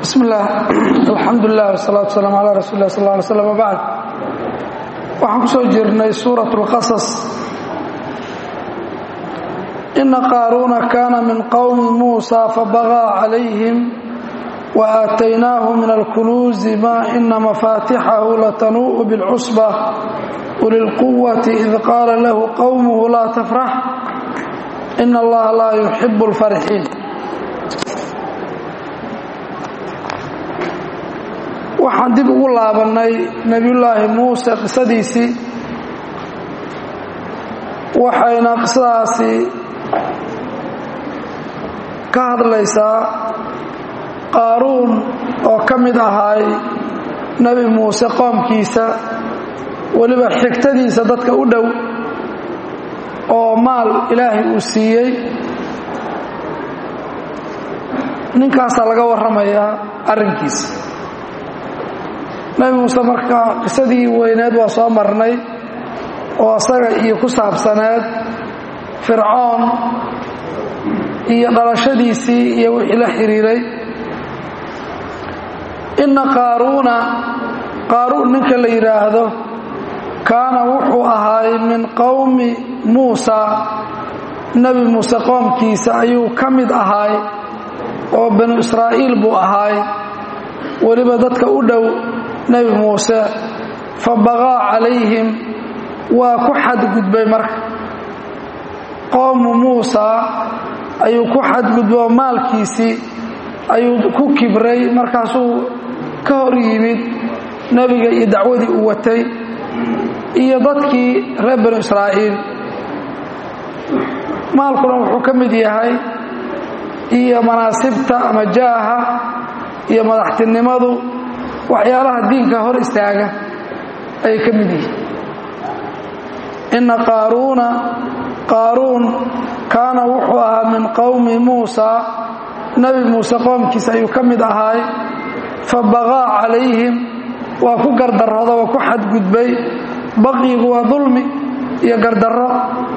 bismi illaah alxamdulilah wasalaatu wasalaamu calaa rasuuli lah sal lla alay slam wabacd waxaan ku soo jirnay suurat اlqasas ina qaaruuna kaana min qowmi muusa fabagaa calayhim waaataynaahu min alkunuuzi ma ina mafaatixahu latanuu'u bilcusba uli lquwati id qaala lahu qowmuhu laa tafrax ina allaha laa yuxibu اlfarxiin waxaan dib ugu laabannay nebiyullaahi muuse qisadiisii waxayna qisadaasi ka hadlaysaa qaaruun oo ka mid ahaay nebi muuse qoomkiisa weliba xigtadiisa dadka u dhow oo maal ilaahay uu siiyey ninkaasaa laga warramayaa arrinkiisa nebi muuse marka qisadii weyneed waa soo marnay oo asaga iyo ku saabsaneed fircoon iyo dhalashadiisii iyo wixii la xidhiiray inna qaaruuna qaaruun ninka la yidhaahdo kaana wuxuu ahaay min qowmi muusa nebi muuse qoomkiisa ayuu ka mid ahaay oo banu israa'iil buu ahaay weliba dadka u dhow nebi muuse fa baqaa calayhim waa ku xadgudbay marka qowmu muusa ayuu ku xadgudbay oo maalkiisii ayuu ku kibray markaasuu ka hor yimid nebiga iyo dacwadii uu watay iyo dadkii reer banu israa'iil maalkuna wuxuu ka mid yahay iyo manaasibta ama jaaha iyo madaxtinimadu waxyaalaha diinka hor istaaga ayay ka mid yihiin inna qaaruuna qaaruun kaana wuxuu ahaa min qowmi muusa nebi muuse qoomkiisa ayuu ka mid ahaay fa baqaa calayhim waa ku gardarrooda waa ku xadgudbay baqigu waa dulmi iyo gardarro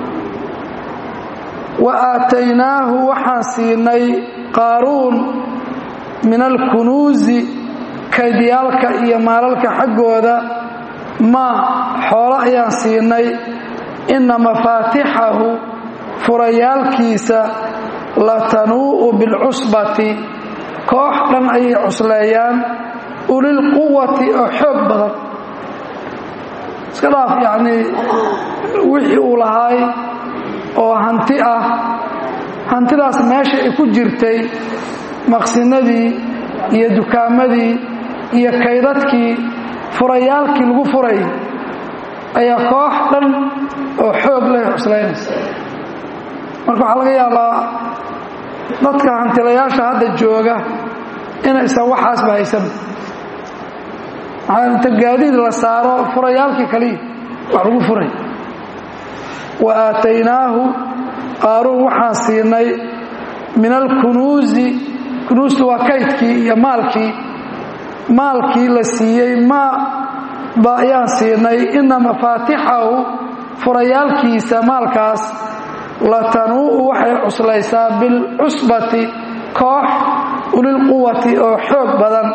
wa aataynaahu waxaan siinay qaaruun min alkunuusi kaydyaalka iyo maalalka xaggooda maa xoolo ayaan siinay inna mafaatixahu furayaalkiisa latanuu'u bilcusbati koox dhan ayay cusleeyaan ulilquwati oo xoog badan iska dhaaf yacnii wixii uu lahaay oo hanti ah hantidaas meesha ay ku jirtay maqsinadii iyo dukaamadii iyo kaydadkii furayaalkii lagu furay ayaa koox dhan oo xoog leh cuslaynaysa marka waxaa laga yaabaa dadka hantilayaasha hadda jooga inaysan waxaasba haysan maxaa inta gaadiid la saaro furayaalkii kaliya wax lagu furay wa aataynaahu qaaruun waxaan siinay min alkunuusi kunuustu waa kaydkii iyo maalkii maalkii la siiyey maa ba ayaan siinay inna mafaatixahu furayaalkiisa maalkaas latanuu'u waxay cuslaysaa bilcusbati koox ulilquwati oo xoog badan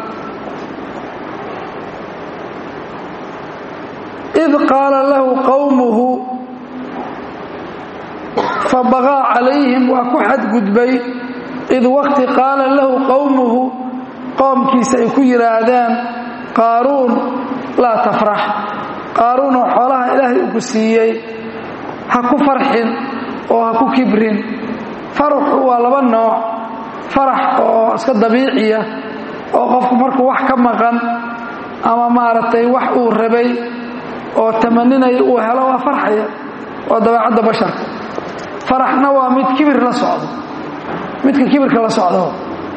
id qaala lahu qowmuhu fa baqaa calayhim waa ku xadgudbay id waqti qaala lahu qowmuhu qoomkiisa ay ku yidhaahdeen qaaruun laa tafrax qaaruun oo xoolaha ilaahay uu ku siiyey ha ku farxin oo ha ku kibrin faraxu waa laba nooc farax oo iska dabiiciya oo qofku markuu wax ka maqan ama maaragtay wax uu rabay oo tamaninaya uu helo waa farxaya waa dabeecadda basharka faraxna waa mid kibir la socdo midka kibirka la socdo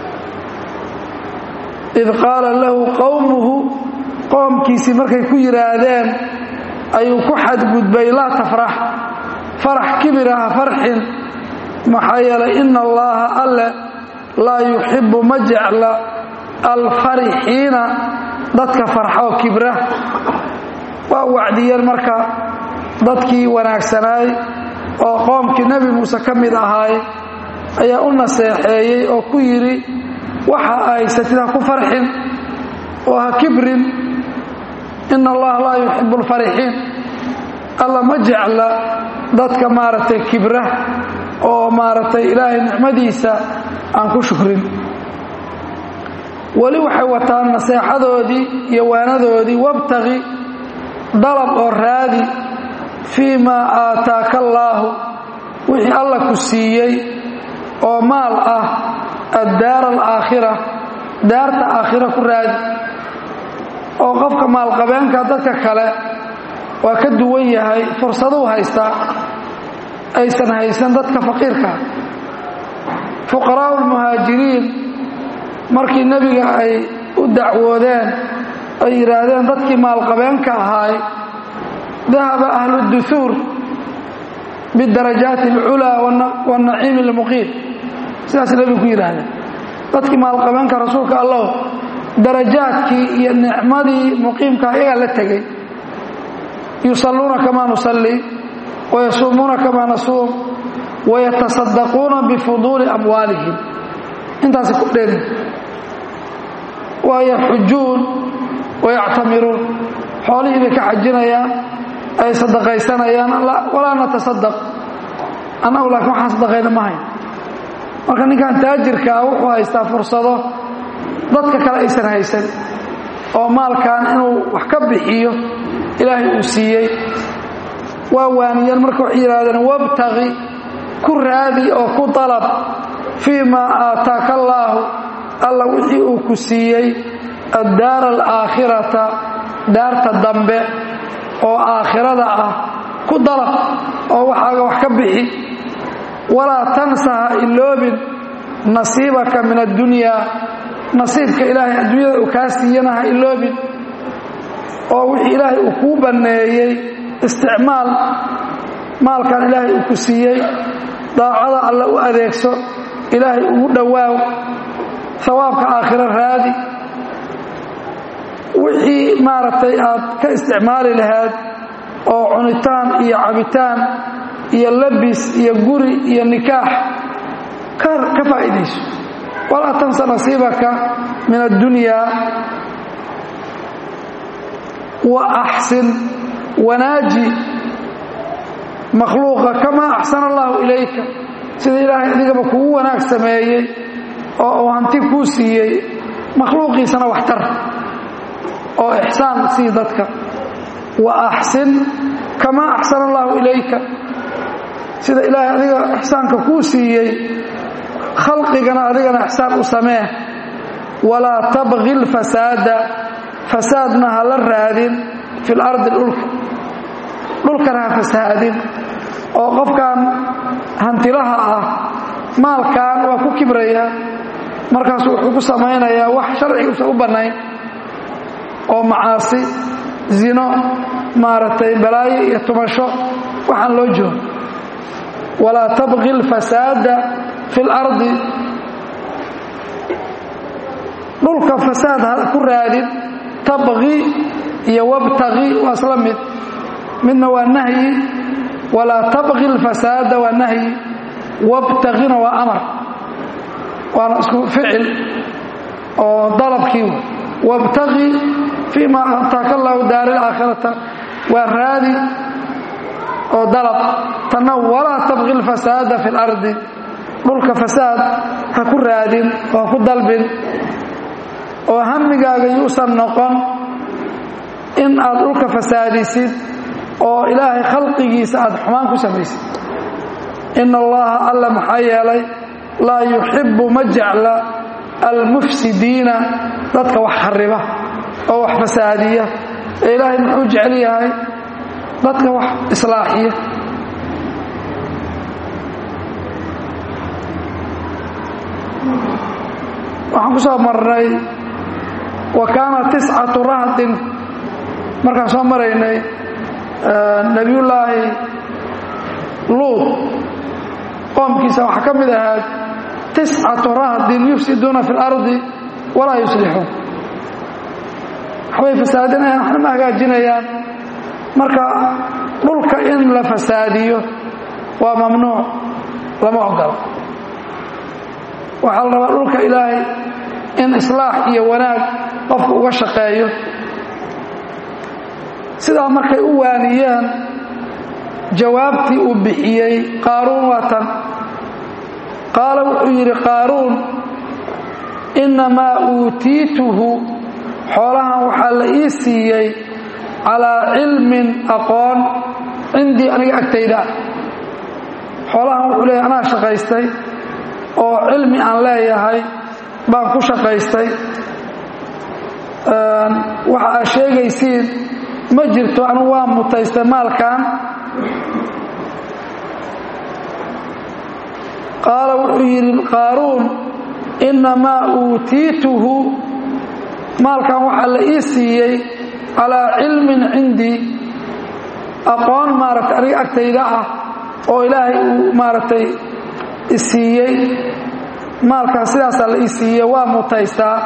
id qaala lahu qowmuhu qoomkiisii markay ku yidhaahdeen ayuu ku xadgudbay laa tafrax farax kibira ha farxin maxaa yeelay ina allaaha alle laa yuxibbu ma jecla alfarixiina dadka farxoo kibra waa wacdiyeen marka dadkii wanaagsanaay oo qoomkii nebi muuse ka mid ahaay ayaa u naseexeeyey oo ku yidhi waxa haysatid ha ku farxin oo ha kibrin ina allaha laa yuxibu alfarixiin alla ma jecla dadka maaragtay kibra oo maaragtay ilaahay nicmadiisa aan ku shukrin weli waxay wataan naseexadoodii iyo waanadoodii wabtaqi dalab oo raadi fii maa aataaka allaahu wixii alla ku siiyey oo maal ah addaara alaakhira daarta aakhira ku raadi oo qofka maalqabeenka dadka kale waa ka duwan yahay fursaduu haystaa aysan haysan dadka faqiirka fuqaraa'u lmuhaajiriin markii nebiga ay u dacwoodeen ay yidhaahdeen dadkii maalqabeenka ahaay dahaba ahlu duhuur bidarajaati alculaa waannaciimi almuqiim sidaas nebigu ku yidhaahdeen dadkii maalqabeenka rasuulka allow darajaadkii iyo nicmadii muqiimka iyagaa la tegey yusalluuna kamaa nusallii wayasuumuuna kamaa nasuum wayatasaddaquuna bifuduuli amwaalihim intaasi ku dheeri wayaxujuun wayactamiruun xoolihii bay ka xajinayaan ay sadaqaysanayaan walaa natasadaq annagu laakiin waxaan sadaqayna ma hayn marka ninkan taajirkaa wuxuu haystaa fursado dadka kale aysan haysan oo maalkan inuu wax ka bixiyo ilaahay uu siiyey waa waaniyeen marka waxay yidhahdeen wabtaqi ku raadi oo ku dalab fii maa aataaka allaahu alla wixii uu ku siiyey addaara alaakhirata daarta dambe oo aakhirada ah ku dalab oo waxaaga wax ka bixi walaa tansa ha iloobin nasiibaka min addunyaa nasiibka ilaahay adduunyada uu kaa siiyana ha iloobin oo wixii ilaahay uu kuu banneeyey isticmaal maalkan ilaahay uu ku siiyey daacada alle u adeegso ilaahay ugu dhowaaw hawaabka aakhiro raadi wixii maaragtay aad ka isticmaali lahayd oo cunitaan iyo cabitaan iyo labis iyo guri iyo nikaax ka faa'iidayso walaa tansa nasiibaka min addunyaa wa axsin wanaaji makhluuqa kamaa axsana allahu ilayka sida ilaahay adigaba kugu wanaag sameeyey oo uu hanti kuu siiyey makhluuqiisana waxtar oo ixsaan sii dadka wa axsin kamaa axsana allahu ilayka sida ilaahay adiga ixsaanka kuu siiyey khalqigana adigana ixsaan u samee walaa tabqi lfasaada fasaadna ha la raadin fi lardi dhulka dhulkana ha fasaadin oo qofkan hantilaha ah maalkan waa ku kibrayaa markaasu wuxuu ku samaynayaa wax sharciga usan u bannayn oo macaasi zino maaragtay balaayo iyo tumasho waxaan loo joogo walaa tabqi alfasaada fi اlardi dhulka fasaad ha ku raadin tabqi iyo wabtaqi waa isla mid midna waa nahyi walaa tabqi alfasaada waa nahyi wabtaqina waa amar waana isku ficil oo dalabkii wabtaqi fii ma ataaka allahu daari alaakhirata waa raadi oo dalab tanna walaa tabqi alfasaada fi اlardi dhulka fasaad ha ku raadin oo ha ku dalbin oo hamigaaga yuusan noqon in aad dhulka fasaadisid oo ilaahay khalqigiisa aad xumaan ku samaysid ina allaha alla maxaa yeelay laa yuxibbu ma jecla almufsidiina dadka wax khariba oo wax fasaadiya ee ilaahay muxuu jecel yahay dadka wax islaaxiya waxaan ku soo marnay wa kaana tiscatu rahdin markaan soo maraynay nebiyullaahi luud qoomkiisa waxaa ka mid ahaad tiscatu rahdin yufsiduuna fi اlardi walaa yuslixuun waxbay fasaadinayaan waxna ma hagaajinayaan marka dhulka in la fasaadiyo waa mamnuuc lama ogola waxaa la rabaa dhulka ilaahay in islaax iyo wanaag qofku uga shaqeeyo sidaa markay u waaniyeen jawaabtii uu bixiyey qaaruun waa tan qaala wuxuu yidhi qaaruun innamaa uutiituhu xoolahan waxaa la ii siiyey calaa cilmin aqoon cindii aniga agtayda xoolahan wuxuu leeyahy anaa shaqaystay oo cilmi aan leeyahay baan ku shaqaystay waxa aad sheegaysiin ma jirto anigu waa mutaystay maalkan qaala wuxuu yidhi qaaruun innamaa uutiituhu maalkan waxaa la ii siiyey calaa cilmin cindii aqoon maaragtay aniga agtayda ah oo ilaahay uu maaragtay isiiyey maalkan sidaasaa la ii siiyey waa mutaystaa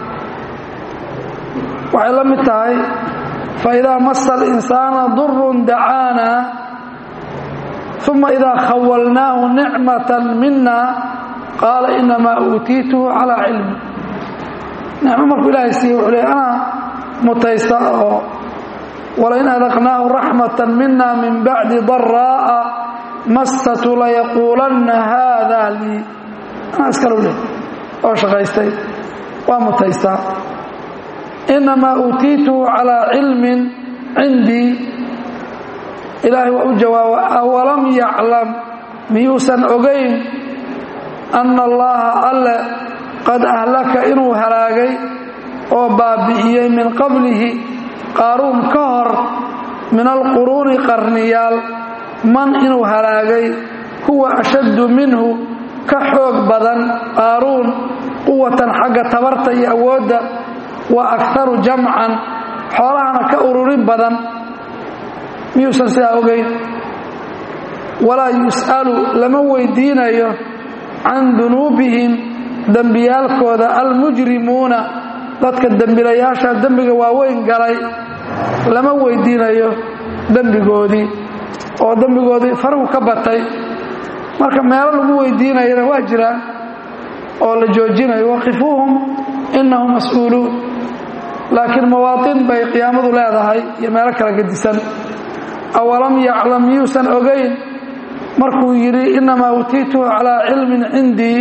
waxay la mid tahay faidaa masa alinsaana durun dacaana uma idaa khawalnaahu nicmatan mina qaala inamaa uutiituhu calaa cilmi nicmo markuu ilaahay siiye wuxuu leey anaa mutaysta oo walain adaqnaahu raxmata mina min bacdi daraa'a mastatu layaquulanna haada lii anaa iskalo leh oo shaqaystay waa mutaystaa inamaa uutiituhu calaa cilmin cindii ilaahay waa u jawaaba awalam yaclam miyuusan ogayn anna allaha alle qad ahlaka inuu halaagay oo baabi'iyey min qablihi qaaruun ka hor min alquruuni qarniyaal man inuu halaagay huwa ashaddu minhu ka xoog badan qaaruun quwatan xagga tabarta iyo awoodda wa akharu jamcan xoolahana ka ururin badan miyuusan sidaa ogayn walaa yus'alu lama weydiinayo can dunuubihim dembiyaalkooda almujrimuuna dadka dembilayaasha dembiga waaweyn galay lama weydiinayo dembigoodii oo dembigoodii farahu ka batay marka meelo lagu weydiinayana waa jiraan oo la joojinayo waqifuuhum innahum mas-uuluun laakiin mawaatin bay qiyaamadu leedahay iyo meelo kala gedisan awalam yaclam miyuusan ogayn markuu yidhi innamaa utiituhu calaa cilmin cindii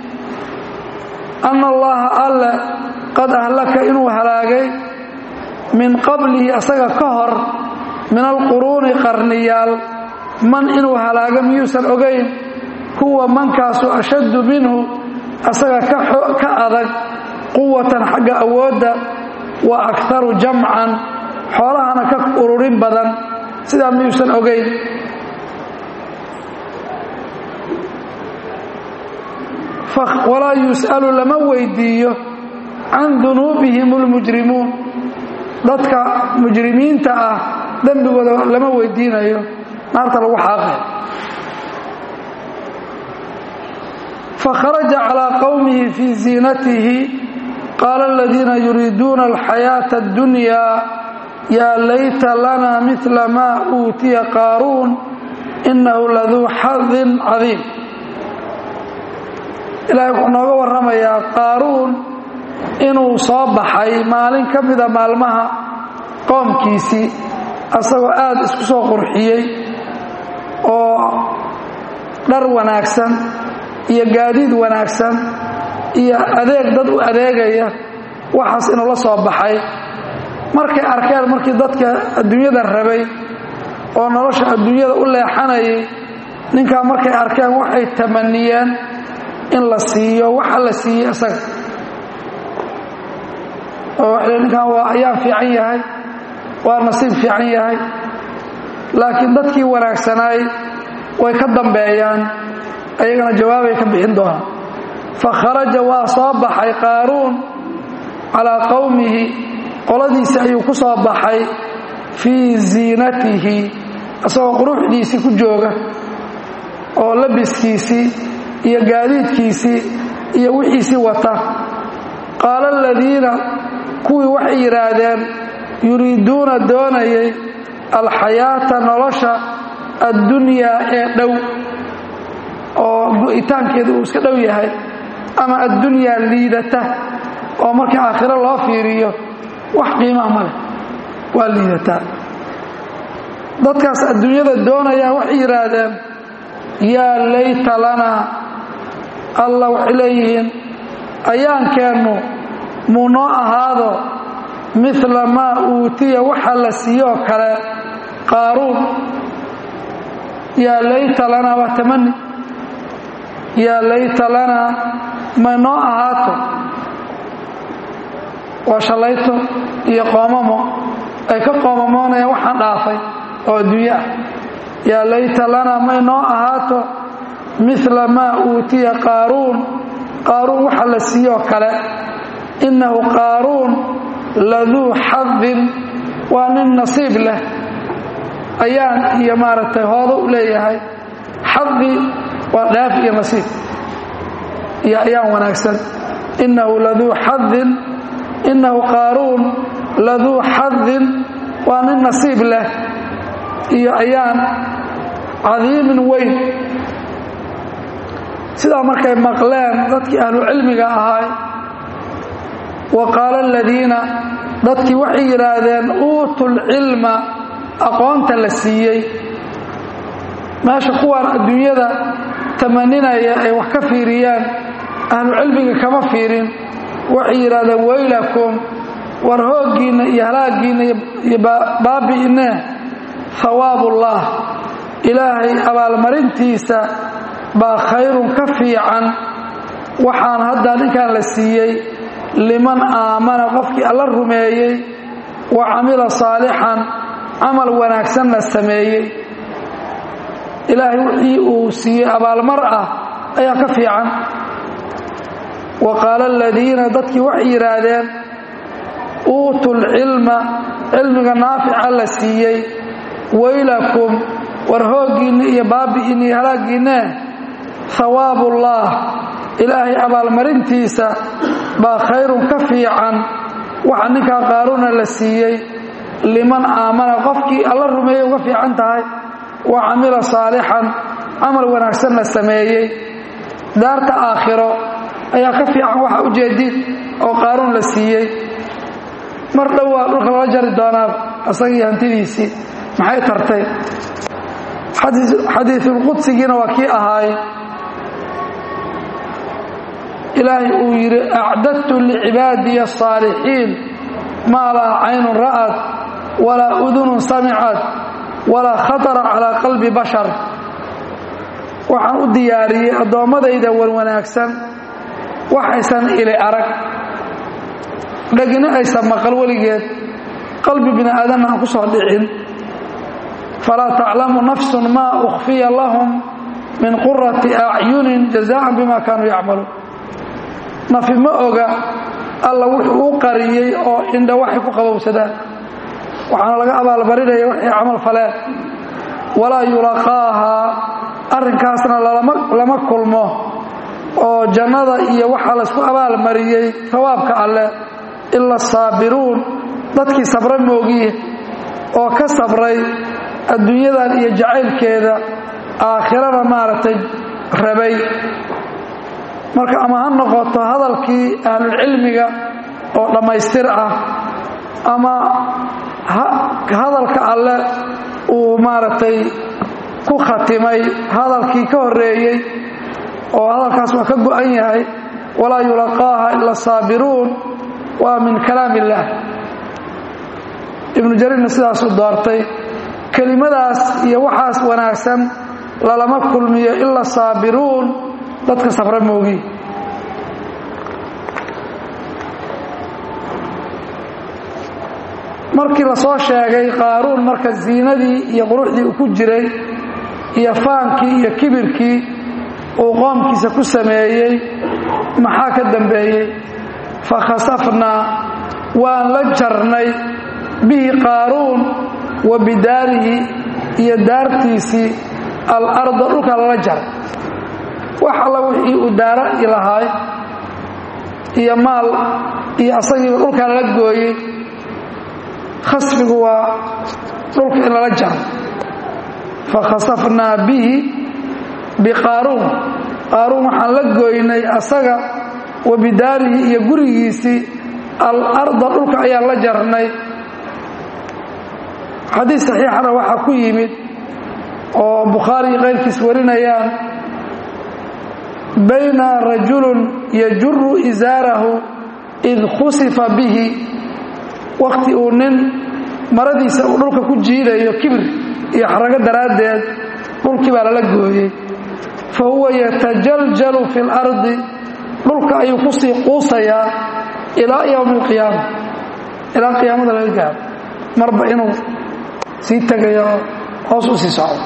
anna allaha alle qad ahlaka inuu halaagay min qablihi asaga ka hor min alquruuni qarniyaal man inuu halaago miyuusan ogayn huwa mankaasu ashaddu minhu asaga ka adag quwatan xagga awoodda wa akharu jamcan xoolahana ka ururin badan sidaa miyuusan ogayn walaa yus'alu lama weydiiyo can dunuubihim اlmujrimuun dadka mujrimiinta ah dembigooda lama weydiinayo naarta lagu xaaqay fakharaja calىa qowmihi fii ziinatihi qaala aladiina yuriiduuna alxayaaةa اddunya yaa layta lana mila maa uutiya qaaruun inahu laduu xadin cadiim ilaahay wuxuu nooga warramayaa qaaruun inuu soo baxay maalin ka mida maalmaha qoomkiisii asagoo aada isku soo qurxiyey oo dhar wanaagsan iyo gaadiid wanaagsan iyo adeeg dad u adeegaya waxaas inuu la soo baxay markay arkeen markii dadka adduunyada rabay oo nolosha adduunyada u leexanayay ninkaa markay arkeen waxay tamaniyeen in la siiyo waxa la siiyey isaga oo waxay ninkan waa ayaan fiican yahay waa nasiib fiican yahay laakiin dadkii wanaagsanaay way ka dambeeyaan ayagana jawaabay ka bixin doonaan fa kharaja waa soo baxay qaaruun calaa qowmihi qoladiisi ayuu ku soo baxay fii ziinatihi isagoo quruxdiisii ku jooga oo labiskiisii iyo gaadiidkiisii iyo wixiisii wata qaala aladiina kuwii waxay yidhaahdeen yuriiduuna doonayay alxayaata nolosha addunyaa ee dhow oo go'itaankeedu uu iska dhow yahay ama addunyaa liidata oo markii aakhiro loo fiiriyo wax qiimaha ma leh waa liidataa dadkaas adduunyada doonayaan waxay yidhaahdeen yaa layta lanaa alla waxay leeyihiin ayaankeennu muu noo ahaado midla maa uutiya waxa la siiyoo kale qaaruun yaa layta lanaa waa tamani yaa layta lanaa may noo ahaato waa shallayto iyo qoomamo ay ka qoomamoonayaan waxaan dhaafay oo adduunyo ah yaa layta lanaa may noo ahaato midla maa uutiya qaaruun qaaruun waxa la siiyoo kale innahu qaaruun laduu xadin waa nin nasiib leh ayaan iyo maaragtay hoodo u leeyahay xadi waa dhaaf iyo nasiib iyo ayaan wanaagsan innahu laduu xadin innahu qaaruun laduu xadin waa nin nasiib leh iyo ayaan cadiimin weyn sidaa markay maqleen dadkii ahlucilmiga ahaay wa qaala aladiina dadkii waxay yidhaahdeen uutu lcilma aqoonta la siiyey meesha kuwaan adduunyada tamaninaya ay wax ka fiiriyaan ahlucilmiga kama fiirin waxay yidhahdeen waylakum war hooggiinna iyo halaaggiinna iyo baabi'inne hawaabullah ilaahay abaalmarintiisa baa khayrun ka fiican waxaan hadda ninkan la siiyey liman aamana qofkii alla rumeeyey wa camila saalixan camal wanaagsanna sameeyey ilaahay wixii uu siiyey abaalmar ah ayaa ka fiican wa qaala aladiina dadkii waxay yidhaahdeen uutu lcilma cilmiga naafica la siiyey waylakum war hooggiinna iyo baabi'iinna iyo halaaggiinne hawaabullaah ilaahay abaalmarintiisa baa khayrun ka fiican waxa ninkaa qaaruuna la siiyey liman aamana qofkii alla rumeeyey uga fiican tahay wa camila saalixan camal wanaagsanna sameeyey daarta aakhiro ayaa ka fiican waxa ujeedid oo qaaruun la siiyey mar dhowaa dhulka lala jari doonaa asagii hantidiisii maxay tartay xadiisulqudsigiina waa kii ahaay ilaahay uu yidhi acdadtu licibaadiya asaalixiin maa laa caynun ra'ad walaa udunun samicad walaa khatara calaa qalbi bashar waxaan u diyaariyey addoommadayda wanwanaagsan waxaysan ili arag dhegina aysan maqal weligeed qalbi bini aadanna aan ku soo dhicin falaa taclamu nafsun maa ukhfiya lahum min qurati acyunin jazaan bima kaanuu yacmaluun nafi ma oga alla wuxuu u qariyey oo indha waxay ku qabowsadaan waxaana laga abaalmarinaya waxay camal faleen walaa yulaqaahaa arrinkaasna lama kulmo oo jannada iyo waxaa laysku abaalmariyey hawaabka alleh ila asaabiruun dadkii sabra moogiye oo ka sabray adduunyadan iyo jacaylkeeda aakhirana maaragtay rabay marka ama ha noqoto hadalkii ahlulcilmiga oo dhammaystir ah ama hadalka alle uu maaragtay ku khatimay hadalkii ka horeeyey oo hadalkaas waa ka go-an yahay walaa yulaqaaha ila saabiruun waa min kalaam illaah ibnu jariirna sidaasuu doortay kelimadaas iyo waxaas wanaagsan lalama kulmiyo ila saabiruun dadka sabra moogi markii la soo sheegay qaaruun marka ziinadii iyo quruxdii uu ku jiray iyo faankii iyo kibirkii uu qoomkiisa ku sameeyey maxaa ka dambeeyey fakhasafnaa waan la jarnay bihi qaaruun wa bidaarihi iyo daartiisii alarda dhulka lala jaray wax alla wixii uu daara i lahaay iyo maal iyo asagiiba dhulkaa lala gooyey khasfigu waa dhulka in lala jaro fakhasafnaa bihi biqaaruun qaaruun waxaan la gooynay asaga wa bidaarihi iyo gurigiisii alarda dhulka ayaan la jarnay xadiis saxiixana waxaa ku yimid oo bukhaari keyrkiis warinayaan bayna rajulun yajuru isaarahu id khusifa bihi wakhti uu nin maradiisa uu dhulka ku jiidayo kibir iyo xarago daraaddeed dhulkii baa lala gooyey fa huwa yatajaljalu fi lardi dhulka ayuu kusii quusayaa ilaa yowmi alqiyaama ilaa qiyaamada laga gaaro marba inuu sii tegayo oo hoos u sii socdo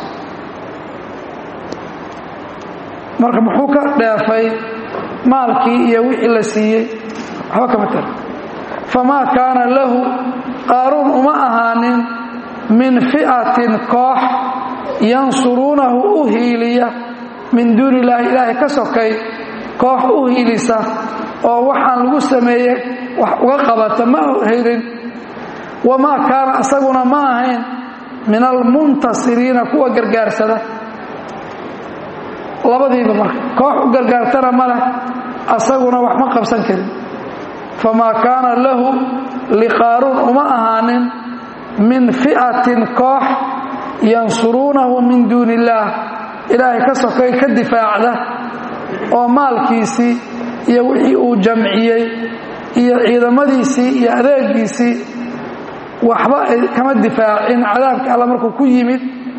marka muxuu ka dheefay maalkii iyo wixii la siiyey waxba kama tara famaa kaana lahu qaaruun uma ahaanin min fi'atin koox yansuruunahu u hiiliya min duuni illaahi ilaahay ka sokay koox u hiilisa oo waxaan lagu sameeyey wax uga qabata ma helin wamaa kaana asaguna ma ahayn min almuntasiriina kuwa gargaarsada labadiiba marka koox u gargaartana ma leh asaguna wax ma qabsan karin famaa kaana lahu liqaaruun uma ahaanin min fi'atin koox yansuruunahu min duuni illaah ilaahay ka sokay ka difaacda oo maalkiisii iyo wixii uu jamciyey iyo ciidamadiisii iyo adeegiisii waxba ay kama difaacin cadaabka alla markuu ku yimid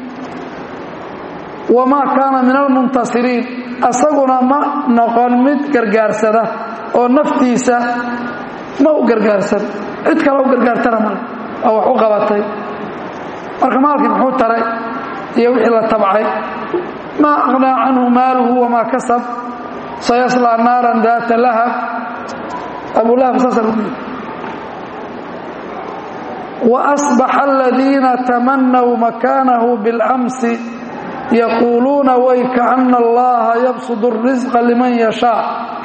wamaa kaana min almuntasiriin asaguna ma noqon mid gargaarsada oo naftiisa ma u gargaarsan cid kale u gargaartana male oo wax u qabatay marka maalkii muxuu taray iyo wixii la tabcay maa aqnaa canhu maaluhu wamaa kasab sayaslaa naaran daata lahab abulahab saasa lagu yidhi وأصبح الذين تمنوا مكانه بالأمس يقولون ويكأن الله يبسط الرزق لمن يشاء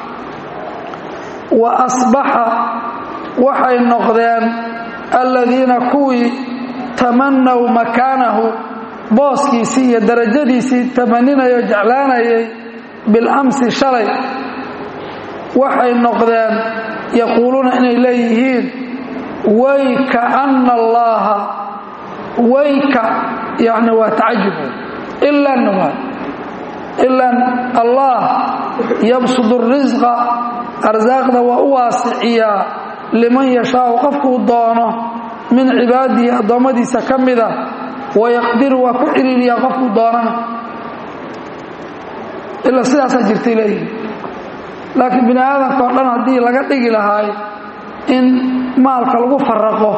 وأصبح وحي النقدان الذين كوي تمنوا مكانه بوسكيسي درجديسي تمنين يجعلان بالأمس شري وحي النقدان يقولون إن إليهين waykaana allaha wayka yani waa tacajub ilan waa ilan allah yabsudu risqa arsaaqda waa u waasiciyaa liman yashaau qofkuu doono min cibaadihi addoommadiisa ka mida wayaqdiru waa ku ciriiriyaa qofkuu doonana ilaa sidaasaa jirtay leeyihi laakiin bini aadamka oo dhan haddii laga dhigi lahaay in maalka lagu faraqo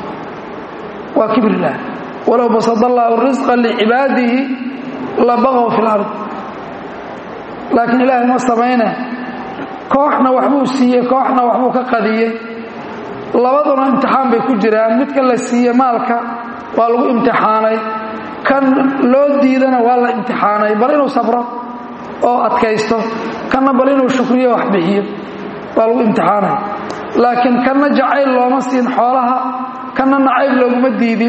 waa kibirlah walow basad allaahu risqa licibaadihi labaqow fi lard laakiin ilaahay ma samayne kooxna waxbuu siiyey kooxna waxbuu ka qadiyey labaduna imtixaan bay ku jiraan midka la siiye maalka waa lagu imtixaanay kan loo diidana waa la imtixaanay bal inuu sabro oo adkaysto kanna bal inuu shukriyo wax bixiyo waa lagu imtixaanay laakiin kanna jacayl looma siin xoolaha kanna nacayb looguma diidin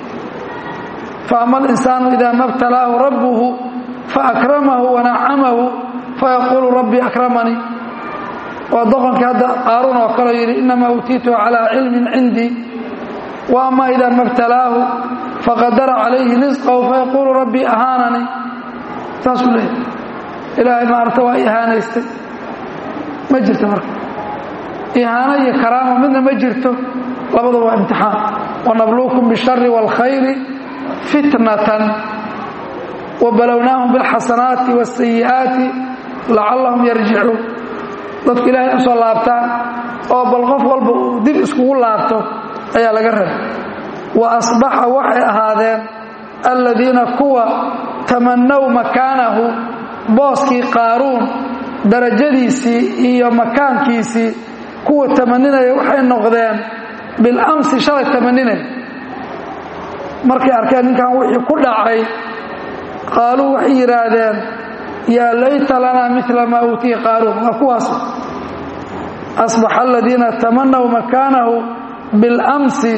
faama alinsaanu idaa ma btalaahu rabbuhu faakramahu wanacamahu fayaquulu rabbii akramanii waa doqonkii hadda qaaruun oo kaleo yidhi inamaa uutiituhu calaa cilmin cindii wa ama idaa ma btalaahu faqadara calayhi risqahu fayaquulu rabbii ahaananii saasuu leeyahy ilaahay maarata waa ihaanaystay ma jirto marka ihaano iyo karaamo midna ma jirto labadaba waa imtixaan wanabluukum bishari wاlkhayri fitnatan wabalownaahum biاlxasanaati wاsayi'aati lacallahum yarjicuun dadku ilaahay u soo laabtaan oo bal qof walba uu dib iskugu laabto ayaa laga rabay wa asbaxa waxay ahaadeen aladiina kuwa tamannow makaanahu booskii qaaruun darajadiisii iyo makaankiisii kuwa tamaninaya waxay noqdeen bilamsi shalay tamaninaya markay arkeen ninkan wixii ku dhacay qaaluu waxay yidhaahdeen yaa layta lanaa mila maa uutiya qaaruun waa kuwaas asbaxa aladiina tamanaw makaanahu biاlamsi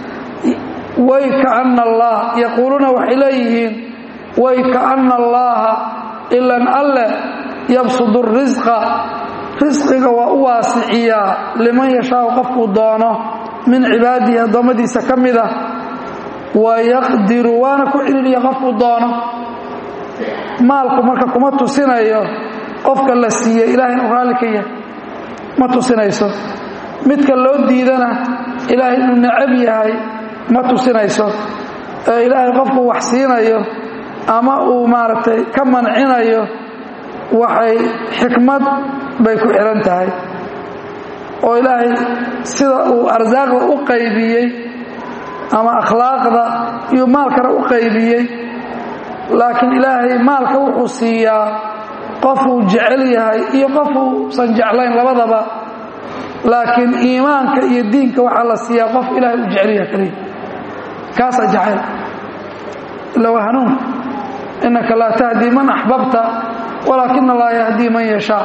waykaana allah yaquuluuna waxay leeyihiin waykaana allaha ilan alle yabsudu risqa risqiga waa u waasiciyaa liman yashaau qofkuu doono min cibaadihi addoommadiisa ka mid ah wayaqdiru waana ku celiliya qofkuu doono maalku marka kuma tusinayo qofka la siiyey ilaahay inuu raalli ka yahay ma tusinayso midka loo diidana ilaahay inuu necab yahay ma tusinayso ee ilaahay qofkuu wax siinayo ama uu maaragtay ka mancinayo waxay xikmad bay ku xihan tahay oo ilaahay sida uu arsaaqda u qaybiyey ama akhlaaqda iyo maalkana u qaybiyey laakiin ilaahay maalka wuxuu siiyaa qofuu jecel yahay iyo qofuusan jeclayn labadaba laakiin iimaanka iyo diinka waxaa la siiyaa qof ilaahay u jecel yahay kaliya kaasaa jacayl ila waa hanuunka innaka laa tahdii man axbabta walaakina allaha yahdii man yashaa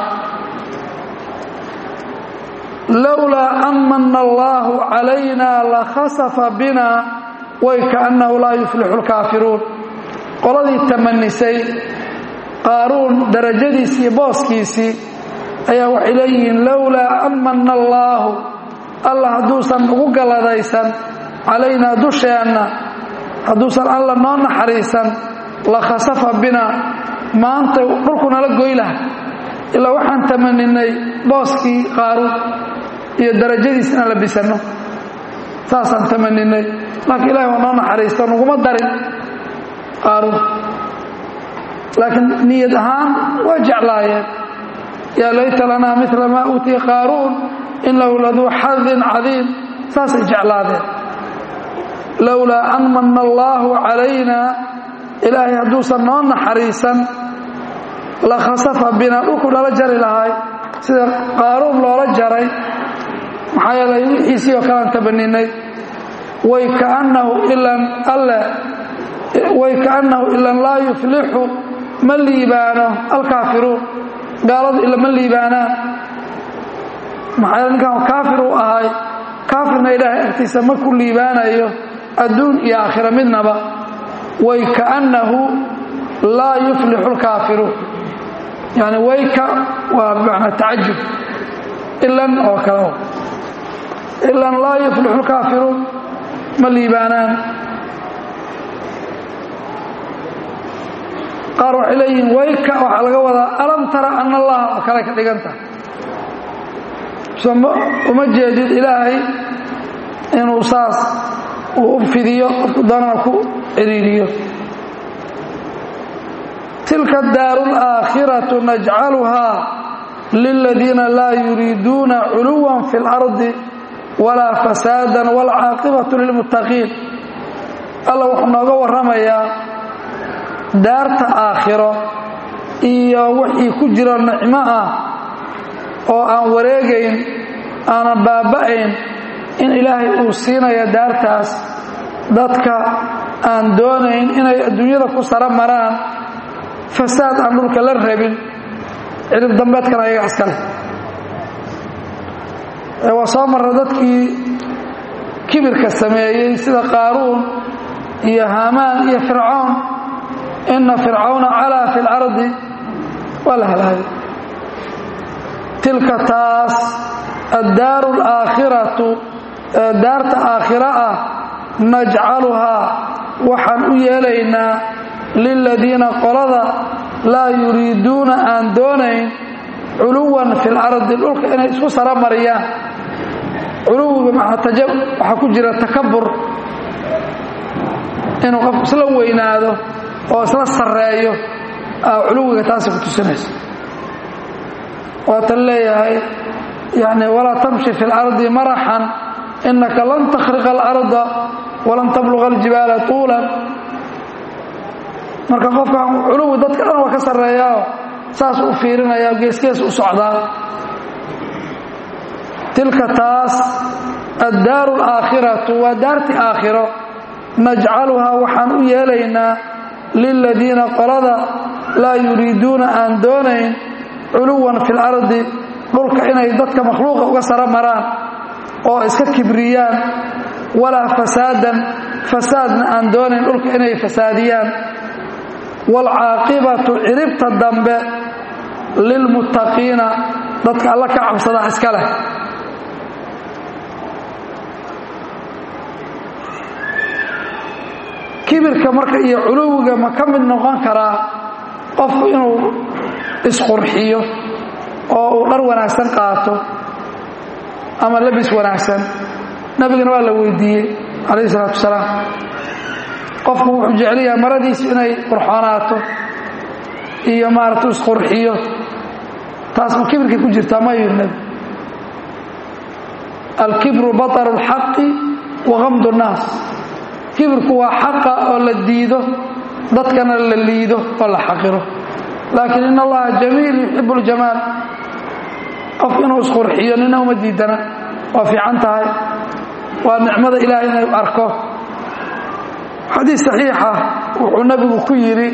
lowlaa an mana allaahu calayna lakhasafa bina way kaannahu laa yuflixu lkaafiruun qoladii tamanisay qaaruun darajadiisii booskiisii ayaa waxay leeyihiin lowlaa an mana allaahu alla hadduusan ugu galladaysan calaynaa dusheenna hadduusan alla noo naxariisan la khasafa bina maanta dhulku nala goy laha ilaa waxaan tamaninay booskii qaaruun iyo darajadiis inaan la bisanno saasaan tamaninay laakiin ilahi waa noo naxariisto naguma darin qaaruun laakiin niyad ahaan waa jeclaayeen yaa layta lanaa mila maa uutiya qaaruun inahu laduu xadin cadiim saasay jeclaadeen lowlaa an mana allaahu calayna ilaahay hadduusan noo naxariisan la khasafa bina dhulku nala jari lahay sida qaaruun loola jaray maxaa yeelay wixiisii oo kalean tabaninay way kaannahu ilan alle way kaannahu ilan laa yuflixu ma liibaano alkaafiruun gaaladu ila ma liibaanaan maxaa yeele ninkan kaafir uu ahay kaafirna ilaahay agtiisa ma ku liibaanayo adduun iyo aakhira midnaba way kaannahu laa yuflixu lkaafiruun yani wayka waa bimacnaa tacajub ilan oo kale ilan laa yuflixu lkaafiruun ma liibaanaan qaar waxay leeyihiin wayka waxaa laga wadaa alam tara ana allaha oo kale ka dhigan tahay uma jeedid ilaahay inuu saas uu u fidiyo qofku doonana ku ciriiriyo tilka daaru alaakhiratu najcaluhaa liladiina laa yuriiduuna culuwan fi اlardi walaa fasaadan waalcaaqibatu lilmuttaqiin alla wuxuu nooga warramayaa daarta aakhiro iyo wixii ku jiro nicmo ah oo aan wareegayn aanan baaba'ayn in ilaahay uu siinaya daartaas dadka aan doonayn inay adduunyada ku saro maraan fasaad aan dhulka la rabin cirib dambeedkana ayaga iskale waa soo marra dadkii kibirka sameeyey sida qaaruun iyo haamaan iyo fircoon inna fircawna calaa fi اlardi waa la halaagay tilka taas addaaru alaakhiratu daarta aakhira ah najcaluhaa waxaan u yeelaynaa liladiina qolada laa yuriiduuna aan doonayn culuwan fi lardi dhulka inay isku sara mariyaan culuwiga waxaa ku jira takabur inuu qofku isla weynaado oo isla sarreeyo culuwiga taasi ku tusinayso waatan leeyahay yani walaa tamshi fi اlardi maraxan inaka lan takhriqa اlarda walan tabluga aljibaala tuulan marka qofkan culuwi dadka dhan waa ka sarreeyaao saasuu u fiirinaya geesgees u socdaa tilka taas addaaru alaakhiratu waa daarti aakhiro najcaluhaa waxaan u yeelaynaa liladiina qolada laa yuriiduuna aan doonayn culuwan fi lardi dhulka inay dadka makhluuqa uga saro maraan oo iska kibriyaan walaa fasaadan fasaadna aan doonayn dhulka inay fasaadiyaan waalcaaqibatu ciribta dambe lilmuttaqiina dadka alla ka cabsadaa iska leh kibirka marka iyo culuwiga ma ka mid noqon karaa qofku inuu isqurxiyo oo uu dhar wanaagsan qaato ama labis wanaagsan nabigana waa la weydiiyey calayhi isalaatu wasalaam qofku wuxuu jeclayaa maradiisu inay qurxoonaato iyo maaratu isqurxiyo taas ma kibirkay ku jirtaa ma yidhi nebi alkibru bataru اlxaqi wa gamdu nnaas kibirku waa xaqa oo la diido dadkana la liido oo la xaqiro laakiin in allaha jamiil yuxibu اljamaal qof inuu isqurxiyo nina uma diidana waa fiican tahay waa nicmada ilaahay inay arko xadiis saxiixa wuxuu nebigu ku yidhi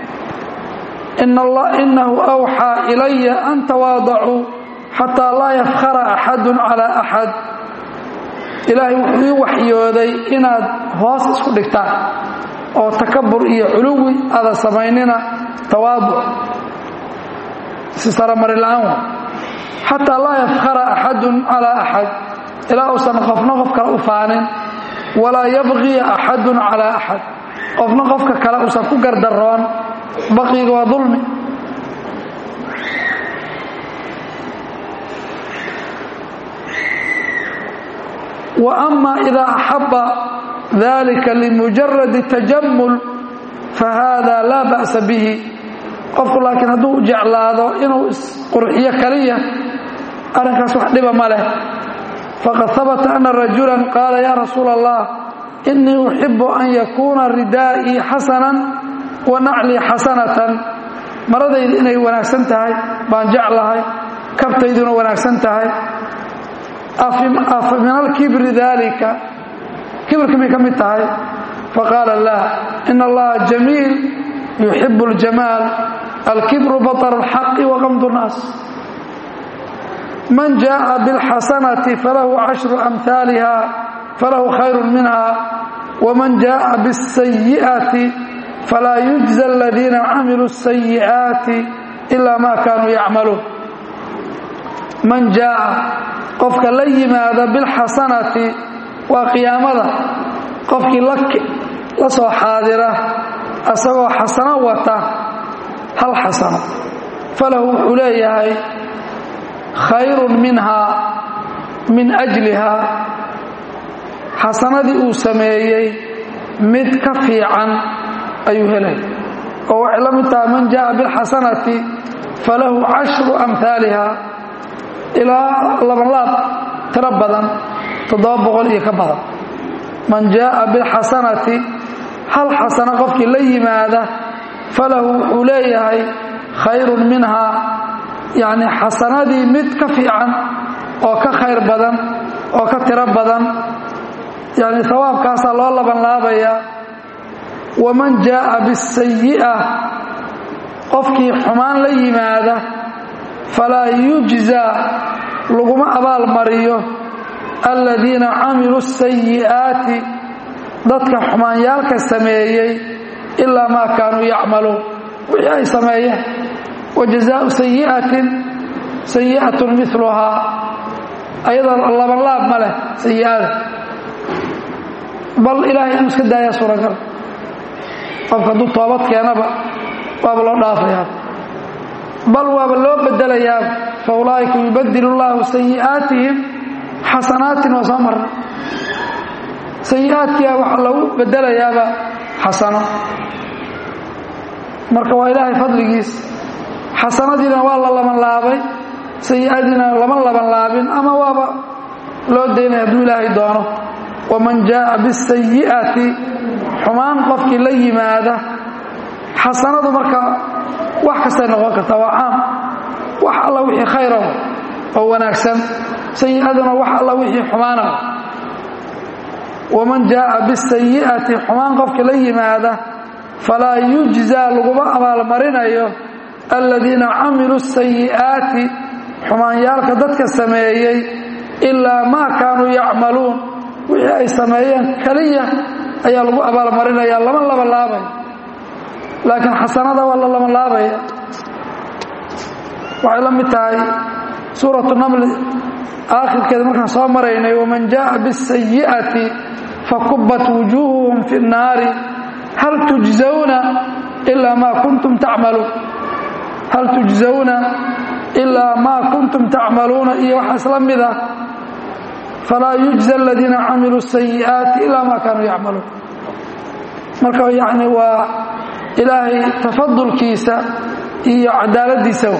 inahu awxaa ilaya an tawaadacuu xataa laa yafkhara axadu calaa axad ilaahay wuxuu ii waxyooday inaad hoos isku dhigtaan oo takabur iyo culuwi aada samaynina tawaaduc si saramari la-aan wa xataa laa yafkhara axadun calaa axad ilaa uusan qofna qof kale u faanin walaa yabqiya axadun calaa axad qofna qofka kale uusan ku gardaroon baqiga waa dulmi wa ama idaa axaba dalika limujaradi tajamul fahada laa ba'sa bihi qofku laakiin hadduu jeclaado inuu isqurxiyo kaliya arrinkaas wax dhiba ma leh faqad habata ana rajulan qaala ya rasuula allah inii uxibu an yakuuna ridaa'ii xasanan wa naclii xasanatan maradaydu inay wanaagsan tahay baan jeclahay kabtayduna wanaagsan tahay afa min alkibri dalika kibirka may ka mid tahay faqaala laa in allaha jamiil yuxibu اljamaal alkibru baطr اlxaqi waqamdu الnaas man jaءa bاlxasanati falahu cashru amhaaliha falahu khayru minha wman jaءa bالsayi'ati falaa yujزى aladiina camiluu الsayi'aati ila ma kanuu yacmaluun man jaءa qofka la yimaada bilxasanati waa qiyaamada qofkii la soo xaadira asagoo xasano wata hal xasano falahu wuxuu leeyahay khayrun minhaa min ajlihaa xasanadii uu sameeyey mid ka fiican ayuu helay oo waxay la mid tahay man jaءa bilxasanati falahu cashru amhaaliha ilaa labanlaab tiro badan toddoba boqol iyo ka badan man jaءa bilxasanati hal xasano qofkii la yimaada falahu wuxuu leeyahay khayrun minhaa yacni xasanadii mid ka fiican oo ka khayr badan oo ka tiro badan yacni hawaabkaasaa loo labanlaabayaa waman jaءa bisayi'a qofkii xumaan la yimaada falaa yujzaa laguma abaalmariyo aladiina camiluu sayi'aati dadka xumaanyaalka sameeyey ilaa maa kaanuu yacmaluun wixii ay sameeyeen wa jazaau sayi'atin sayi'atun miluhaa ayadoo labanlaab ma leh sayi'ada bal ilaahay inuu iska daayaa suuragal qofka hadduu toobad keenaba waaba loo dhaafayaa bal waaba loo bedelayaa fa ulaa'ika yubadilu llaahu sayi'aatihim xasanaatin waa soo marna sayi'aadkiia waxaa lagu bedelayaaba xasano marka waa ilaahay fadligiis xasanadiina waa la labanlaabay sayi'adiina lama labanlaabin ama waaba loo daynaya hadduu ilaahay doono waman jaءa bisayi'ati xumaan qofkii la yimaada xasanadu marka wax kastay noqon kartaa waa caam wax alla wixii khayra oo wanaagsan sayi'aduna wax alla wixii xumaana waman jaءa bisayi'ati xumaan qofkii la yimaada falaa yujzaa laguma abaalmarinayo aladiina camiluu sayi'aati xumaanyaalka dadka sameeyey ilaa maa kaanuu yacmaluun wixii ay sameeyeen keliya ayaa lagu abaalmarinaya lama labanlaabay laakiin xasanada waa la labanlaabaya waxay la mid tahay suuratu namli aakhirkeeda markaan soo maraynay waman jaءa bالsayi'ati fakubat wujuuhuhum fi الnaari hal tujزawna ilaa maa kuntum tacmaluun hal tujزawna ilaa maa kuntum tacmaluuna iyo waxa isla mid ah falaa yujزى aladiina camiluu الsayi'aati ilaa maa kaanuu yacmaluun marka yani waa ilaahay tafadulkiisa iyo cadaaladiisa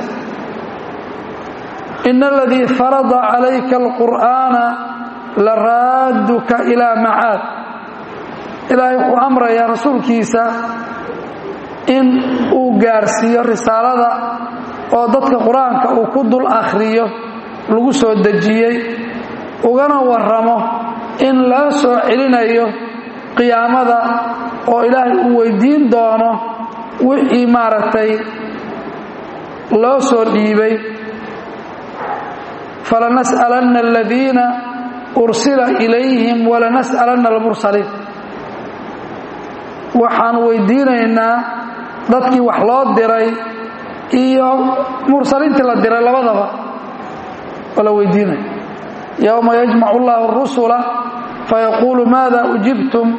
in اladii farada calayka اlqur'aana laraaduka ilaa macaad ilaahay wuxuu amrayaa rasuulkiisa in uu gaarsiiyo risaalada oo dadka qur-aanka uu ku dul akhriyo lagu soo dejiyey ugana warramo in laga soo celinayo qiyaamada oo ilaahay uu weydiin doono wixii maaragtay loo soo dhiibay falanas'alanna aladiina ursila ilayhim walanas'alanna almursaliin waxaan weydiinaynaa dadkii wax loo diray iyo mursaliintii la diray labadaba oo la weydiinaya yowma yajmacu allahu arusula fayaquulu maada ujibtum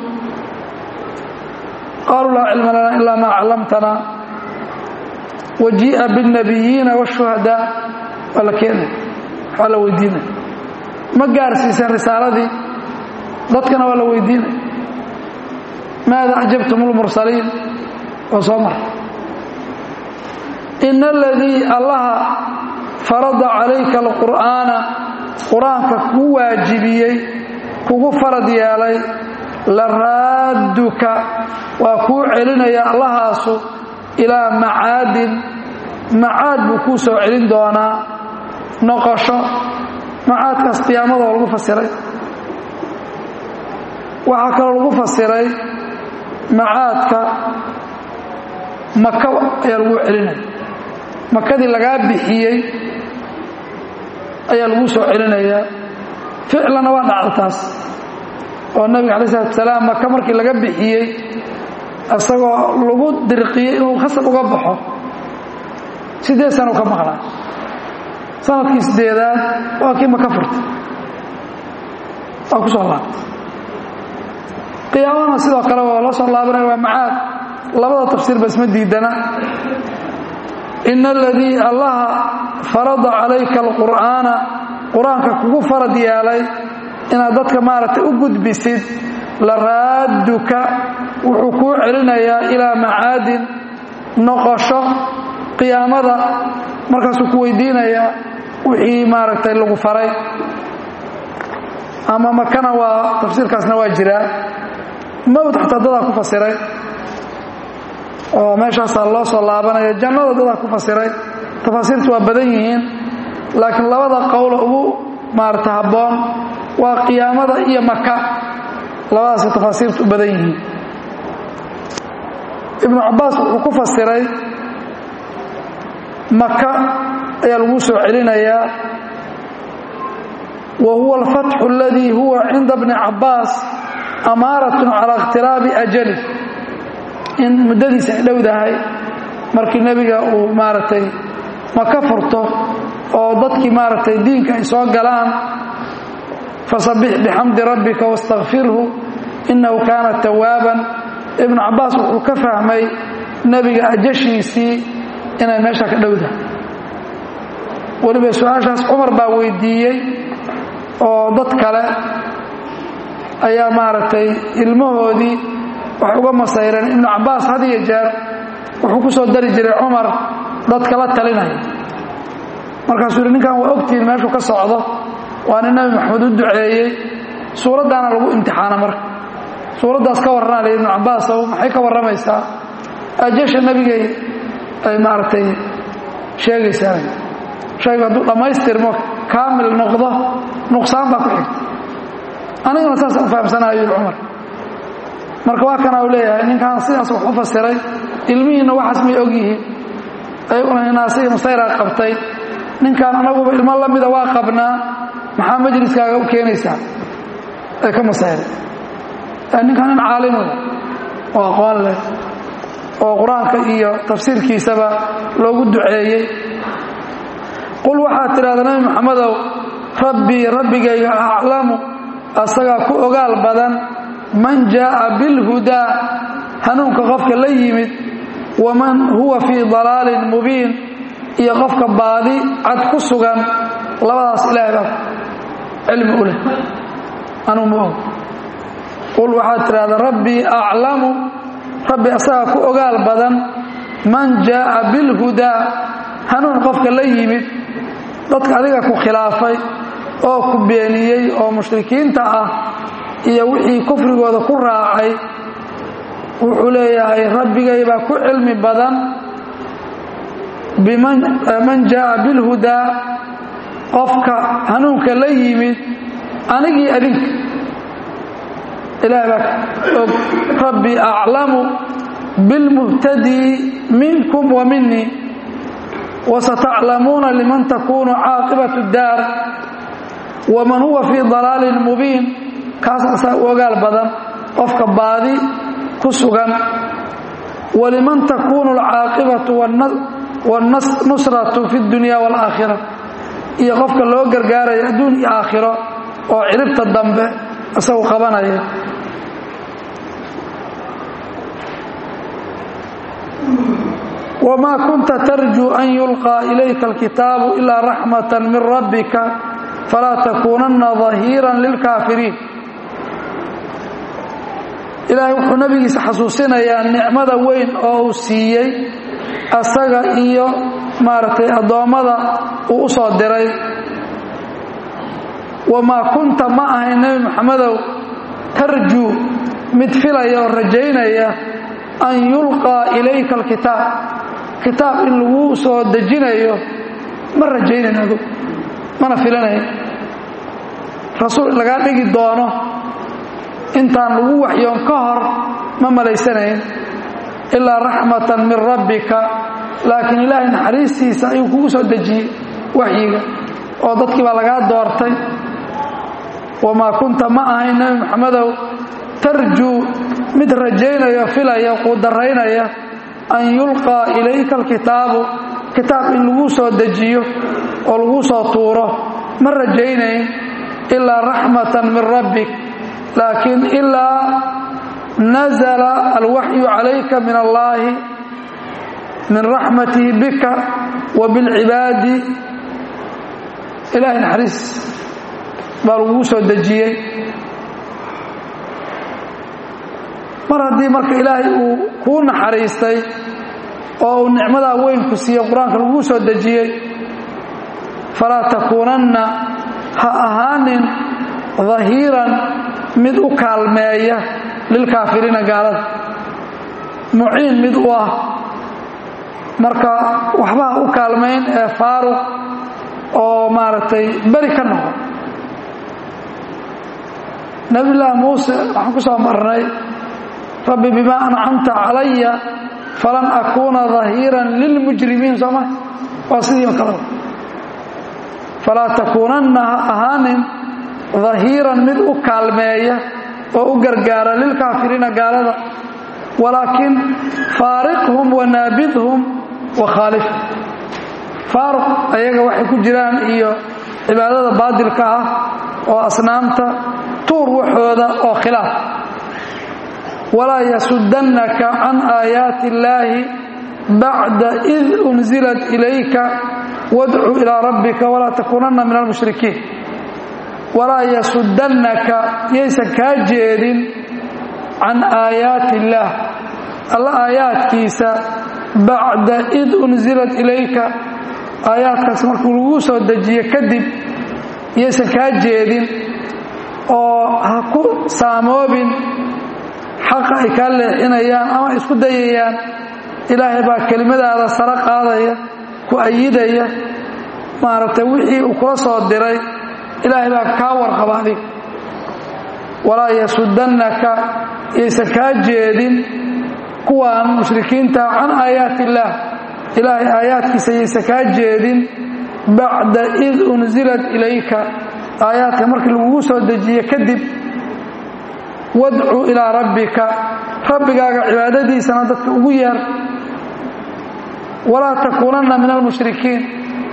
qaaluu laa cilma lana ilaa maa callamtana wajii'a biاlnabiyiina waashuhadaa waa la keenaya waa la weydiinaya ma gaarsiiseen risaaladii dadkana waa la weydiinaya maada acjabtum اlmursaliin oo soo mara in aladii allaha farada calayka alqur'aana qur-aanka kuu waajibiyey kugu farad yeelay la raadduka waa kuu celinaya allahaasu ilaa macaadin macaad buu kuu soo celin doonaa noqosho macaadkaas qiyaamada oo lagu fasiray waxaa kaloo lagu fasiray macaadka maka ayaa lagu celinaya makadii lagaa bixiyey ayaa lagu soo celinayaa ficlanna waa dhacda taas oo nabiga alai salatu salaam maka markii laga bixiyey isagoo lagu dirqiyey inuu khasab uga baxo siddeed sano ka maqlaa sanadkii sideedaad waa kii maka furtay waa ku soo laabtay qiyaamana sidoo kale waa la soo laabanaya waa macaad labada tafsiirba isma diidana in aladii allaha farada calayka alqur'aana qur-aanka kugu farad yeelay inaad dadka maaragtay u gudbisid la raadduka wuxuu kuu celinayaa ilaa macaadin noqosho qiyaamada markaasuu ku weydiinayaa wixii maaragtay lagu faray ama makana waa tafsiirkaasna waa jiraa mowd xataa dadaa ku fasiray oo meeshaasaa loo soo laabanaya jannada dadaa ku fasiray tafaasiirtu waa badan yihiin laakiin labada qowla ugu maarata habboon waa qiyaamada iyo maka labadaasay tafaasiirtu u badan yihiin ibnu cabbaas wuxuu ku fasiray maka ayaa lagu soo celinayaa wa huwa alfatxu aladii huwa cinda bni cabbaas amaaratun calaa ikhtiraabi ajali in muddadiisa ay dhowdahay markii nebiga uu maaragtay maka furto oo dadkii maaragtay diinka ay soo galaan fasabbix bixamdi rabbika wastakfirhu innahu kaana tawaaban ibnu cabbaas wuxuu ka fahmay nebiga ajashiisii inay meesha ka dhowdahay weliba su-aashaas cumar baa weydiiyey oo dad kale ayaa maaragtay ilmahoodii waxay uga masayreen ibnu cabbaas had iyo jeer wuxuu ku soo dari jiray cumar dadka la talinaya markaasuu yidhi ninkan waa ogtihiin meeshuu ka socdo waa nin nabi maxamed u duceeyey suuraddaana lagu imtixaana marka suuraddaas ka warranaa la ibnu cabbaasow maxay ka warramaysaa ajasha nebigay ay maaragtay sheegaysaa shaygu hadduu dhammaystirmo kaamil noqdo nuqsaan baa ku xigta anigana saasaan u fahamsanaha yidhi cumar marka waa kana uu leeyahay ninkan sidaas wax u fasiray ilmihiinna waxaas may og yihiin ayaguna hinaasihii masayraa qabtay ninkan anaguba ilmo la mida waa qabnaa maxaa majliskaaga u keenaysaa ay ka masayray ninkan nin caalimo oo aqoon leh oo qur-aanka iyo tafsiirkiisaba loogu duceeyey qul waxaad tidhahda nabi maxamedow rabbii rabbigayga aclamu asagaa ku ogaal badan man jaa'a bilhudaa hanuunka qofka la yimid waman huwa fii dalaalin mubiin iyo qofka baadi cad ku sugan labadaas ilaahay baa cilmi u leh anuu ma og qul waxaad tidhahdaa rabbii aclamu rabbi asagaa ku ogaal badan man jaa'a bilhudaa hanuun qofka la yimid dadka adiga ku khilaafay oo ku beeniyey oo mushrikiinta ah iyo wixii kufrigooda ku raacay wuxuu leeyahay rabbigay baa ku cilmi badan biman jaa'a bilhudaa qofka hanuunka la yimid anigii adinka ilahay baa og rabbi aclamu bilmuhtadii minkum wa minii wasataclamuuna liman takunu caaqibatu daar waman huwa fii dalaalin mubiin kaas asaa u ogaal badan qofka baadi ku sugan waliman takunu alcaaqibatu wannusratu fi dunya waalaakhira iyo qofka loo gargaaraya adduun iyo aakhiro oo ciribta dambe isagu qabanaya wma kunta tarjuu an yulqaa ilayka alkitaabu ilaa raxmata min rabbika falaa takuunanna dahiiran lilkaafiriin ilaahay wuxuu nabigiisa xasuusinayaa nicmada weyn oo uu siiyey asaga iyo maaragtay addoommada uu u soo diray wamaa kunta ma ahayn nebi maxamedow tarjuu mid filaya oo rajaynaya an yulqaa ilayka alkitaab kitaab in lagu soo dejinayo ma rajaynayn adu mana filanayn rasuul lagaa dhigi doono intaan lagu waxyoon ka hor ma malaysanayn ilaa raxmatan min rabbika laakiin ilaahay naxariistiisa ayuu kugu soo dejiyey waxyiga oo dadkii baa lagaa doortay wamaa kunta ma ahayn nebi maxamedow tarjuu mid rajaynaya filaya quudaraynaya an yulqaa ilayka alkitaabu kitaab in lagu soo dejiyo oo lagu soo tuuro ma rajaynayn ilaa raxmatan min rabbik laakiin ilaa nazala alwaxyu calayka min allaahi min raxmatihi bika wa bilcibaadi ilahay naxariis baa lagugu soo dejiyey mar haddii marka ilaahay uu kuu naxariistay oo uu nicmadaa weyn ku siiye qur-aanka laguu soo dejiyey falaa takuunanna ha ahaanin dahiiran mid u kaalmeeya lilkaafiriina gaalada muciin mid u ah marka waxba ha u kaalmayn ee faaruq oo maaragtay beri ka noqon nabiyullaahi muuse waxaan ku soo marnay rabbi bimaa ancamta calaya falan akuuna dahiiran lilmujrimiin sooma waa sidii kale falaa takuunanna ha ahaanin dahiiran mid u kaalmeeya oo u gargaara lilkaafiriina gaalada walaakin faariqhum wanaabidhum wakhaalif faaruq ayaga waxay ku jiraan iyo cibaadada baadilka ah oo asnaamta tuur waxooda oo khilaaf walaa yasudannaka can aayaati illaahi bacda id unzilat ilayka wadcu ilaa rabbika walaa takuunanna min almushrikiin walaa yasudannaka yaysan kaa jeedin can aayaati illaah alla aayaadkiisa bacda id unzilat ilayka aayaadkaas markuu lagu soo dejiye kadib yaysan kaa jeedin oo ha ku saamoobin xaqa ay kaa leexinayaan ama isku dayayaan ilaahay baa kelimadaada saro qaadaya ku ayidaya maaragtay wixii uu kula soo diray ilaahay baa kaa warqaba adig walaa yasudannaka yaysan kaa jeedin kuwaan mushrikiinta can aayaati illaah ilaahay aayaadkiisa yaysan kaa jeedin bacda id unzilat ilayka aayaadka markii lagugu soo dejiye kadib wadcu ilaa rabbika rabbigaaga cibaadadiisana dadka ugu yeer walaa takuunanna min almushrikiin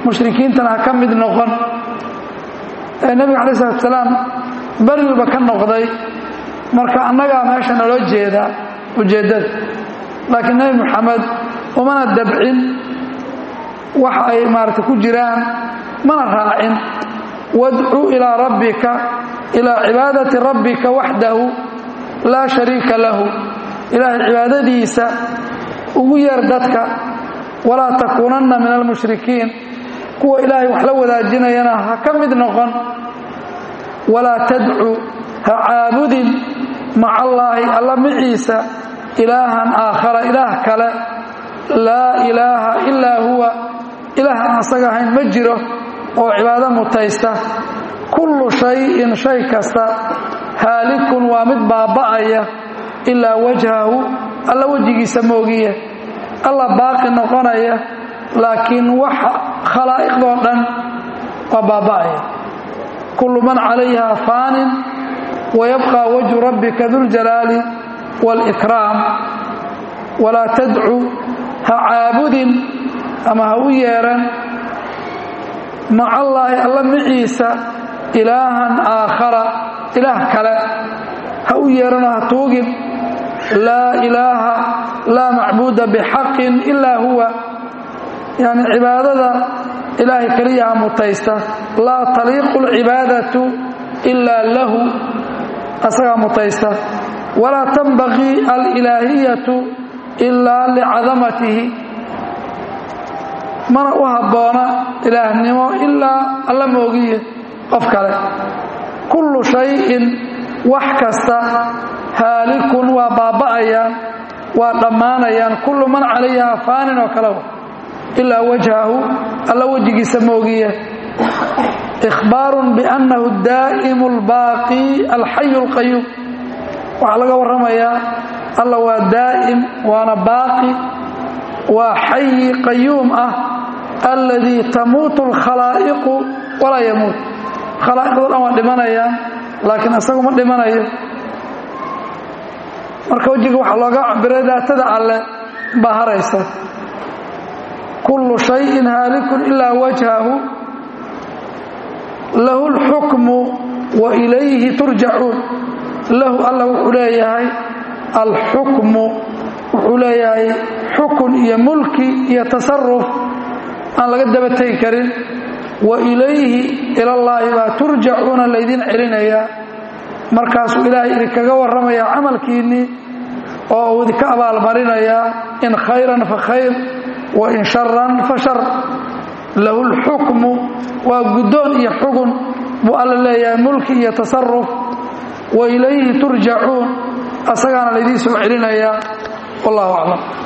mushrikiintana ha ka mid noqon nebiga calayi salatu salaam beriguba ka noqday marka annagaa meesha naloo jeedaa ujeeddada laakiin nebi moxamed umana dabcin wax ay maarata ku jiraan mana raacin wadcu ilaa rabbika ilaa cibaadati rabbika waxdahu laa shariika lahu ilaahay cibaadadiisa ugu yeer dadka walaa takuunanna min almushrikiin kuwa ilaahay wax la wadaajinayana ha ka mid noqon walaa tadcu ha caabudin maca allaahi alla maciisa ilaahan aakhara ilaah kale laa ilaaha ilaa huwa ilaah aan asaga ahayn ma jiro oo cibaado mutaysta kullu shayin shay kasta haalikun waa mid baaba'aya ilaa wajhahu alla wejigiisa moogiye alla baaqi noqonaya laakiin wax khalaa'iqdoo dhan waa baaba'aya kullu man calayha faanin wayabqa wajhu rabbika duljalaali wاlkraam walaa tadcu ha caabudin ama ha u yeeran maca allaahi alla maciisa ilaahan aakhara ilaah kale ha u yeeranoo ha tuugin laa ilaaha laa macbuuda bixaqin ilaa huwa yani cibaadada ilaahay keliyaha mutaysta laa taliiqu اlcibaadatu ilaa lahu asagaa mutaysta walaa tanbaqii alilaahiyatu ilaa licadamatihi mana u habboona ilaahnimo ilaa alla moogiye qof kale kullu shayin wax kasta haalikun waa baaba'ayaan waa dhammaanayaan kullu man calayha faanin oo kalewa ilaa wajhahu alla wejigiisa moogiye ikhbaarun biannahu daa'imu albaaqi alxayu alqayuum waxaa laga warramayaa alla waa daa'im waana baaqi waa xayi qayuum ah alladii tamuutu alkhalaa'iqu walaa yamuut khalaa'iqdo dhan waa dhimanayaan laakiin isagu ma dhimanayo marka wejiga waxaa looga cabiray daatada alle baa haraysa kullu shayin haalikun ilaa wajhahu lahu اlxukmu wa ilayhi turjacuun lahu alla wuxuu leeyahay alxukmu wuxuu leeyahay xukun iyo mulki iyo tasaruf aan laga daba tegi karin wa ilayhi ilallaahi baa turjacuuna laydin celinayaa markaasuu ilaahay idinkaga warramayaa camalkiinnii oo uu idinka abaalmarinayaa in khayran fa khayr wa in sharan fa shar lahu lxukmu waa guddoon iyo xugun buu alla leeyahay mulki iyo tasaruf wa ilayhi turjacuun asagaana laydiin soo celinayaa wallahu aclam